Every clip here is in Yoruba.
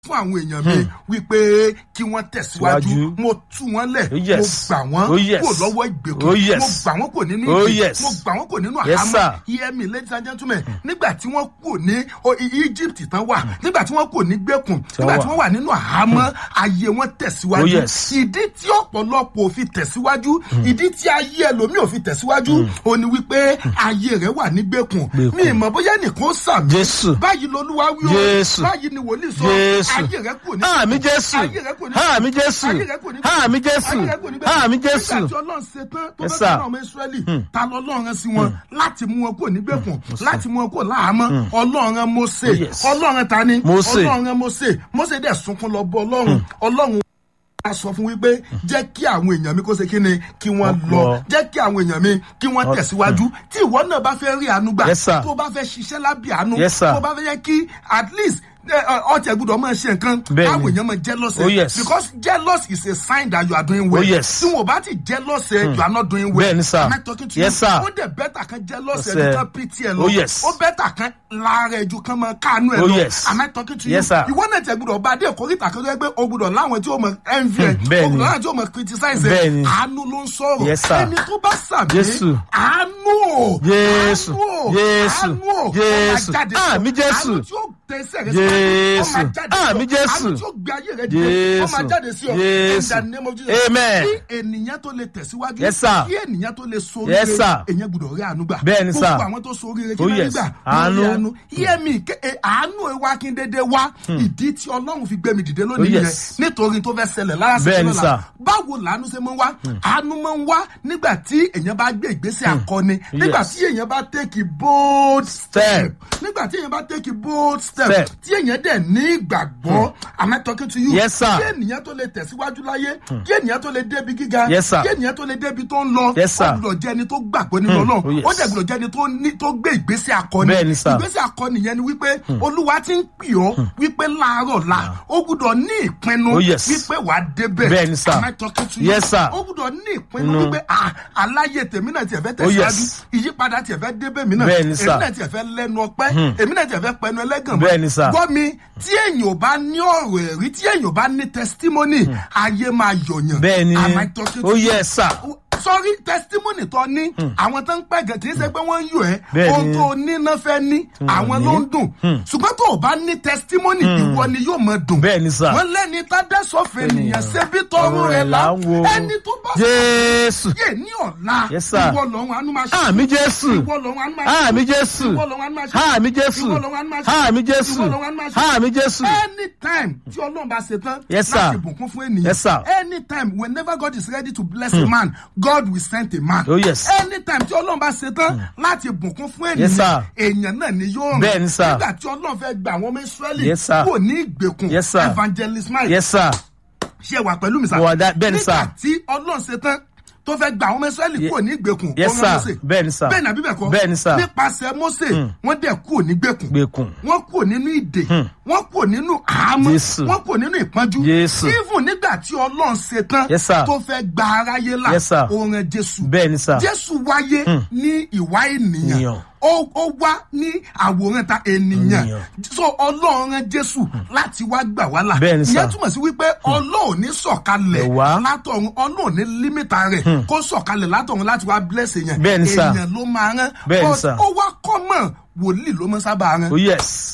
fún àwọn èèyàn mi wípé kí wọ́n tẹ̀síwájú Síwájú. mo tú wọn lẹ̀ Oh, mo yes. gbà wọ́n Oh, yes. kò lọ́wọ́ ìgbèkùn Oh, yes. mo gbà wọ́n kò nínú Oh, ìgbè yes. mo gbà wọ́n kò nínú Yes, àhámọ́ sir. hear me ladies and gentlemen nígbà tí wọ́n kò ní o- I- Egypt tán wà nígbà tí wọ́n kò ní gbèkùn Tí wọ́n nígbà tí wà. wọ́n wà nínú àhámọ́ ayé wọn tẹ̀síwájú Oh, yes. ìdí tí ọ̀pọ̀lọpọ̀ ò fi tẹ̀síwájú ìdí tí ayé ẹlòmíì ò fi tẹ̀síwájú ò ní wípé ayé rẹ̀ wà ní gbèkùn Gbèkùn. mi ìmọ̀ bóyá nìkan sàmì Jésù. báyìí lolúwa wí o Jésù. báyìí ni wòlíì sọ Jésù. ayé rẹ̀ kò ní Àmì Jésù. ayé rẹ̀ kò ní Àmì Jésù. ayé rẹ̀ kò ní Àmì Jésù. ayé rẹ̀ kò ní Àmì Jésù. nígbà tí ọlọ́run ṣe tán tó Yes, fẹ́ sir. fún ọmọ ìsírẹ́lì ta lọ ọlọ́run sí wọn láti mú wọn kó nígbèkùn láti mú wọn kó láàmú ọlọ́run Mósè Oh, yes. ọlọ́run ta ni Mósè. ọlọ́run Mósè Mósè dẹ̀ sunkún lọ bọ ọlọ́run ọlọ́run a sọ fún wípé jẹ́ kí àwọn èèyàn mi kó ṣe kí ni kí wọ́n lọ lọ. jẹ́ kí àwọn èèyàn mi kí wọ́n Ọ- tẹ̀síwájú tí ìwọ náà bá fẹ́ rí àánú gbà Yes, sir. tó bá fẹ́ ṣiṣẹ́ lábẹ́ àánú Yes, sir. tó bá fẹ́ yẹ kí at least ọtí gbọ́dọ̀ máa ṣe nǹkan Bẹ́ẹ̀ni. káwọn èèyàn máa jealous ẹ Oh, yes. because jealous is a sign that you are doing well Oh, yes. tí wọn bá ti jealous ẹ you are not doing well Bẹ́ẹ̀ni, sir. am I talking to Yes, you sir. ó dẹ̀ bẹ́tà kan jealous ẹ Yes, ju sir. kan pity ẹ lọ Oh, yes. ó bẹ́tà kan lára ẹ ju kan máa káànú ẹ Oh, lọ yes. am I talking to Yes, you sir. ìwọ náà tẹ gbọ́dọ̀ bá dé ìkórìtà kan tó yẹ pé o gbọ́dọ̀ láwọn tí o mọ envy ẹ o bẹ́ẹ̀ni. gbọ́dọ̀ láwọn tí o mọ criticize ẹ Bẹ́ẹ̀ni. àánú ló ń sọ̀rọ̀ Yes, sir. ẹni tó bá sàmì Jésù. àánú o Jésù. àánú o Jésù. àánú o ó máa Jésù. jáde sí ọ. Àmì Jésù. àánú tí ó tẹsẹ̀ rẹ síwájú, ó máa Jésù. jáde sí ọ. Àmì Jésù. àánú tí ó gbé ayé rẹ dìde ó máa Jésù. jáde sí ọ in Jésù. the name of Jesus Amen. kí ènìyàn tó lè tẹ̀síwájú Yes, sir. kí ènìyàn tó lè sórí Yes, rẹ sir. èyàn gbọ́dọ̀ rí àánú gbà Bẹ́ẹ̀ni, sir. gbogbo àwọn tó sórí rẹ kí Oh, wọ́n rí yes. gbà Àánú. wọ́n rí àánú hear me ké- eh, àánú ẹ wá kí n dédé wá ìdí tí ọlọ́run fi gbé mi dìde lónìí Oh, yẹn yes. nítorí tó fẹ́ ṣẹlẹ̀ lára sí Bẹ́ẹ̀ni, lọ́la sir. báwo làánú ṣe máa ń wá àánú máa ń wá nígbà tí èèyàn bá gbé ìgbésẹ̀ akọni nígbà Yes. tí èèyàn bá take bold step Step. nígbà tí èèyàn bá take bold step Step. tí èèyàn dẹ̀ ní ìgbàgbọ́ am I talking to you Yes, sir. kí ènìyàn tó lè tẹ̀síwájú láyé kí ènìyàn tó lè débi gíga Yes, sir. kí ènìyàn tó lè débi tó ń lọ Yes, sir. ó gbọ́dọ̀ jẹ́ ẹni tó gbàgbọ́ nínú oh, ọlọ́run yes. ó dẹ̀ gbọ́dọ̀ jẹ́ ẹni tó ní- tó gbé ìgbésẹ̀ akọni Bẹ́ẹ̀ni, sir. ìgbésẹ̀ akọni yẹn ni wípé olúwa ti ń pè ọ́ wípé láàárọ̀ la ó gbọ́dọ̀ ní ìpinnu Oh, yes. wípé wàá débẹ̀ Bẹ́ẹ̀ni, sir. Am I talking to you? Yes, sir. ó gbọ́dọ̀ ní ìpinnu Inú. wípé ah, aláyé tèmi náà tiẹ̀ fẹ́ Oh, tẹ̀síwájú yes. ìyípadà tiẹ̀ fẹ́ débẹ̀ mí náà Bẹ́ẹ̀ni, sir. èmi náà tiẹ̀ fẹ́ lẹ́nu ọpẹ́ èmi náà tiẹ̀ fẹ́ pẹnu ẹlẹ́gàn mọ́. Bẹ́ẹ̀ni, sir. gbọ́ mi tí èèyàn ò bá ní ọ̀rọ̀ ẹ̀rí tí èèyàn ò bá ní testimony ayé máa yọ̀yàn Bẹ́ẹ̀ni. Am I talking to Oh, you? yes, sir. sọrí testimony tó ní àwọn tó ń pẹ́ gẹ̀ kì í ṣe pé wọ́n ń yọ ẹ́ Bẹ́ẹ̀ni. ohun tó ní náà fẹ́ ní àwọn ló ń dùn ṣùgbọ́n tó o bá ní testimony ìwọ ni yóò máa dùn Bẹ́ẹ̀ni, sir. wọ́n lẹ́ni tá dẹ́sọ̀fẹ́ nìyẹn ṣé bí tọrùn rẹ̀ là ń wo ẹni tó bá Jésù. yé ní ọ̀la Yes, sir. ìwọ lọ́run àánú máa ṣe Àmì Jésù. ìwọ lọ́run àánú máa ṣe Àmì Jésù. ìwọ lọ́run àánú máa ṣe Àmì Jésù. ìwọ lọ́run àánú máa ṣe Àmì Jésù. ìwọ lọ́run àánú máa ṣe Àmì Jésù. anytime tí ọlọ́run bá ṣe tán Yes, sir. láti bùkún fún ènìyàn Yes, sir. anytime whenever God is ready to bless a man God will send a man Oh, yes. anytime tí ọlọ́run bá ṣe tán láti bùkún fún Yes, ènìyàn sir. èèyàn náà ni yóò rìn Bẹ́ẹ̀ni, sir. nígbà tí ọlọ́run fẹ́ gba àwọn ọmọ Ísírẹ́lì Yes, sir. kò ní ìgbèkùn Yes, sir. evangelist Mike Yes, sir. ṣe wà pẹ̀lú mi sá. Mo wà dá- bẹ́ẹ̀ ni, sir. nígbà tí ọlọ́run ṣe tán tó fẹ́ gba àwọn ọmọ Ísírẹ́lì Ye- kúrò ní ìgbèkùn Yes, ó rán sir. Mósè. Bẹ́ẹ̀ ni, sir. bẹ́ẹ̀ ni àbí bẹ́ẹ̀ kọ́ Bẹ́ẹ̀ ni, sir. nípasẹ̀ Mósè wọ́n dẹ̀ kúrò ní ìgbèkùn Gbèkùn. wọ́n kúrò nínú ìdè wọ́n kúrò nínú àhámọ́ Jésù. wọ́n kúrò nínú ìpọ́njú Jésù. even nígbà tí ọlọ́run ṣe tán Yes, sir. tó fẹ́ gba aráyé là Yes, sir. ó rán Jésù Bẹ́ẹ̀ ni, sir. Jésù wáyé ní ìwà ènìyàn Ènìyàn. ó ó wá ní àwòrán ta ènìyàn Ènìyàn. so ọlọ́run rán Jésù láti wá gbà wá là Bẹ́ẹ̀ ni, sir. ìyẹn túmọ̀ sí wípé ọlọ́run ní sọ̀kalẹ̀ Ẹ̀ wá. látọ̀run ọlọ́run ní límítà rẹ̀ kó sọ̀kalẹ̀ látọ̀run láti wá bless èèyàn Bẹ́ẹ̀ ni, sir. èèyàn ló máa rán Bẹ́ẹ̀ ni, But sir. ó wá kọ́ mọ̀ wòlíì ló máa sábà rán Oh, yes.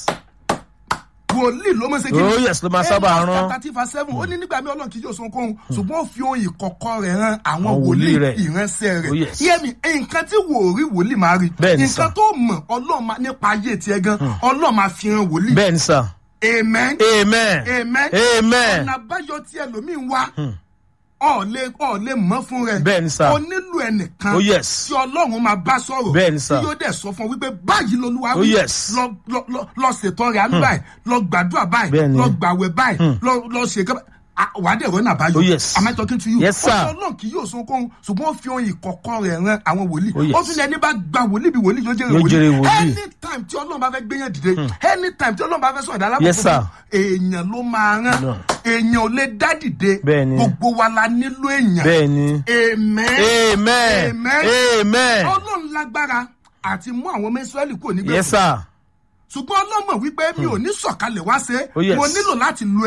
wòlíì ló máa ṣe kí Oh, yes, ló máa sábà rán. Amos chapter verse seven ó ní nígbà mi ọlọ́run kì yóò sọ kóhun ṣùgbọ́n ó fi ohun ìkọ̀kọ̀ rẹ̀ rán àwọn Àwọn wòlíì wòlíì rẹ̀. ìránṣẹ́ Oh, rẹ̀ yes. yẹ́mi nǹkan tí wòrí wòlíì máa rí Bẹ́ẹ̀ ni, nǹkan sir. tó mọ̀ ọlọ́run máa- nípa ayé tiẹ̀ gan ọlọ́run máa fi hàn wòlíì Bẹ́ẹ̀ ni, sir. amen Amen. amen Amen. ọ̀nà àbáyọ tí ẹlòmíín wá ọ̀ lè ọ̀ lè mọ̀ fún rẹ̀ Bẹ́ẹ̀ ni, sir. o nílò ẹnìkan Oh, yes. tí ọlọ́run máa bá sọ̀rọ̀ Bẹ́ẹ̀ ni, sir. tí yóò dẹ̀ sọ fún ọ wípé báyìí lolúwa Oh, wí yes. lọ lọ lọ lọ ṣètò rẹ̀ àánú báyìí lọ gbàdúrà báyìí Bẹ́ẹ̀ ni. lọ gbàwẹ̀ báyìí lọ lọ ṣe kẹ́ wà á dẹ̀ rọ́nà àbáyọ Oh, yes. am I talking to you Yes, sir. ọjọ́ náà kì yóò sun kóhun ṣùgbọ́n ó fi ohun ìkọ̀kọ̀ rẹ̀ ran àwọn wòlíì Oh, yes. ó tún ní ẹni bá gba wòlíì bí wòlíì yóò jẹ́rìí Yóò jẹ́rìí wòlíì wòlíì. anytime tí ọlọ́run bá fẹ́ gbéyàn dìde anytime tí ọlọ́run bá fẹ́ sọ̀rọ̀ dálábò Yes, sir. èèyàn ló máa rán No. èèyàn ò lè dá dìde Bẹ́ẹ̀ ni. gbogbo wa la nílò èèyàn Bẹ́ẹ̀ ni. amen Amen. Amen. Amen. ọlọ́run lágbára àti mú àwọn ọmọ Ísírẹ́lì kúrò nígbà Yes, sir. ṣùgbọ́n ọlọ́mọ wípé mi ò ní sọ̀kalẹ̀ wá ṣe Oh, yes. mo nílò láti lo